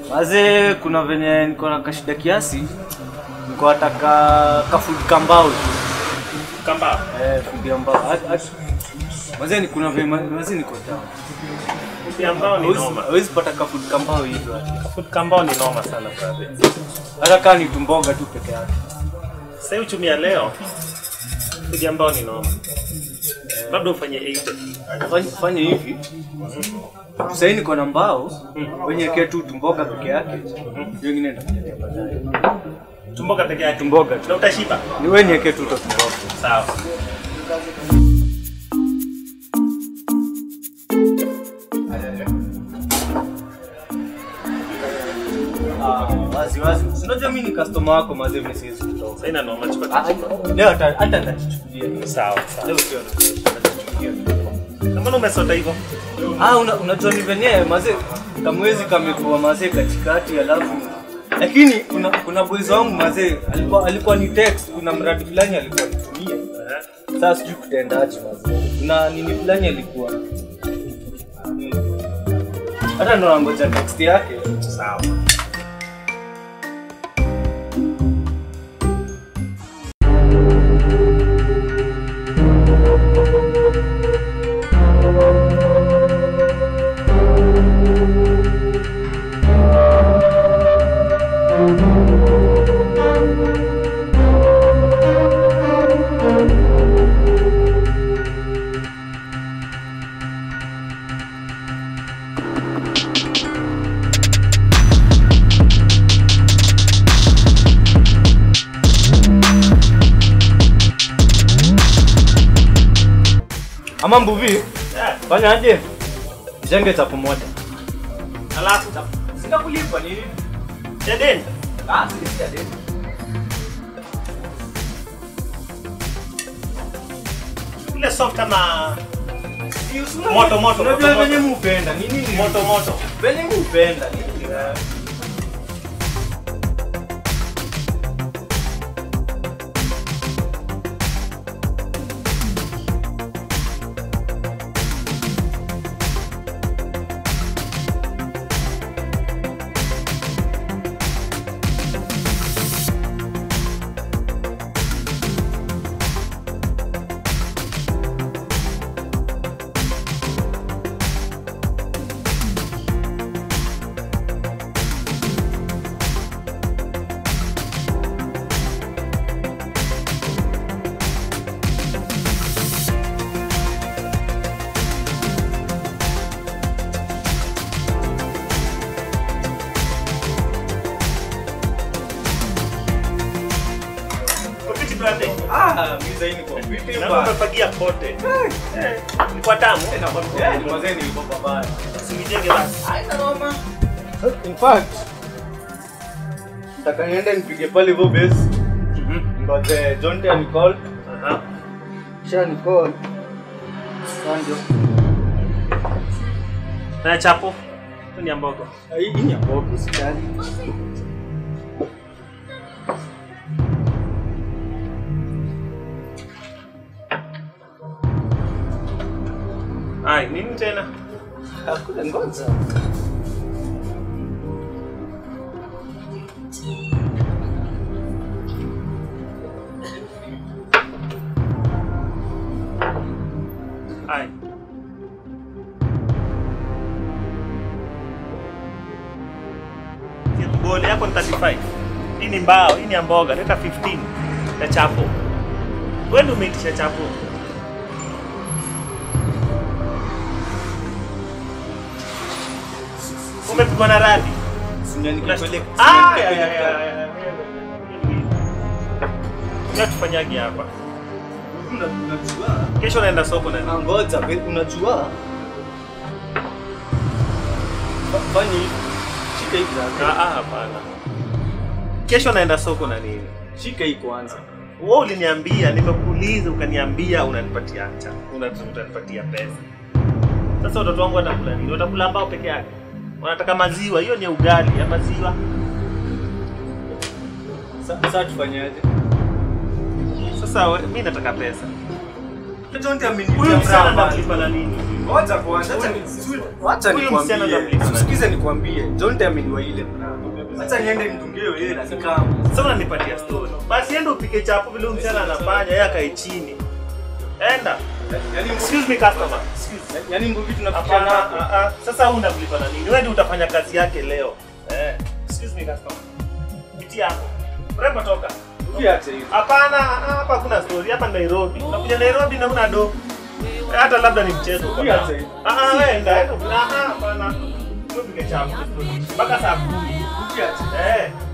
Maze, kuna venye niko na kashida kiasi, niko nataka kafood kambao tu. Kamba. Eh, food ambao. At- at- Maze, ni kuna venye maze niko down. Food ambao ni Hawezi- noma. Hawezi pata kafood kambao hivyo. ati. Food kambao ni noma sana brother. Hata kama ni tumboga tu peke yake. Sasa hii uchumi ya leo food ambao ni noma. Labda ufanye 80. Fanya fanya hivi. Sasa niko na mbao, wenye ketu tumboga peke yake. Hiyo ingine nitakuletea baadaye. Tumboga peke yake. Tumboga tu. Na utashiba. Ni wewe niweke tu to tumboga. Sawa. Ah, wazi wazi. Unajua mimi ni customer wako maze mimi siwezi kutoka. Sasa ina noma chukua. Ah, Leo hata hata nitachukulia. Sawa sawa. Leo sio nitachukulia. Na mbona umesota hivyo? Ah, una, unajua ni venye maze kamwezi kamekuwa maze katikati alafu lakini kuna kuna boys wangu maze alikuwa alikuwa ni text kuna mradi fulani alikuwa nitumie. Eh? Sasa sijui kutendaje maze. Kuna nini fulani alikuwa hata ndo nangoja text yake. Sawa. Ama mbuvi, Yeah. fanya aje? Jenge chapo moja. Alafu Sitakulipa nini? Eden. Ah, sija deni. Ile soft ama Moto Moto, moto, Unajua moto, venye moto. mupenda. Ni nini? moto moto. Venye mupenda. Nini? Kupiti brother. Ah, mimi zaini kwa vipi Na bwana? umefagia kote. Eh. Ni kwa tamu. Eh, ni mazee nilikuwa babaya. Usinijenge basi. Haina noma. In fact, nataka niende nipige pale hivyo base. Ngoje John T anicall. Aha. Kisha nicall. Sanjo. Na chapo. Hiyo ni ya mbogo. Hii ni ya bogo usijali. Ai, nini tena? Hakuna ngoja. Ai. Goli yako ni 35. Hii ni mbao, hii ni ya mboga, leta 15 ya chapo. Wewe ndio umeitisha chapo. Umepigwa na radi. Sinya nikupeleka. Ah, ya, ya, ya, ya, ya. Ngoja tufanyage hapa. Unajua? Kesho naenda soko na Ah, Ngoja, be- unajua? Fa- Fanya hivi. Shika hii Ah, kwanza. ah, hapana. Kesho naenda soko na nini? Shika hii kwanza. Wewe uliniambia, nimekuuliza ukaniambia unanipatia acha. Una- Utanipatia pesa. Sasa watoto wangu watakula nini? Watakula ambao peke yake. Wanataka maziwa, hiyo ni ugali ya maziwa. Sa- Sasa tufanyaje? Sasa we- mimi nataka pesa. Don't amenitia Huyu msichana mraba. namlipa na nini? Ngoja kwanza, acha ni- acha Huyu msichana nikwambie. namlipa na Sikize nikwambie. Don't ameniwa ile mraba. Acha niende nimtungie hiyo hela nikama. Sasa unanipatia story. Basi enda upike chapo vile huyu msichana anafanya, yeye akae chini. Enda. Yaani Excuse me customer. Excuse. yaani nguvu tunafikia Hapana, napo. ah, ah. Sasa huyu unamlipa na nini? Wewe ndio utafanya kazi yake leo. Eh. Excuse me customer. Kiti yako. Mrembo toka. Ukiache hiyo. Hapana, ah, hapa hakuna story. Hapa ni Nairobi. Unakuja Nairobi na una do. Eh, Hata labda ni mchezo. Huyu acha hiyo. Ah, ah, wewe enda. enda. Ah, ah, hapana. Tupige chapo. Mpaka saa 10. Ukiache. Eh.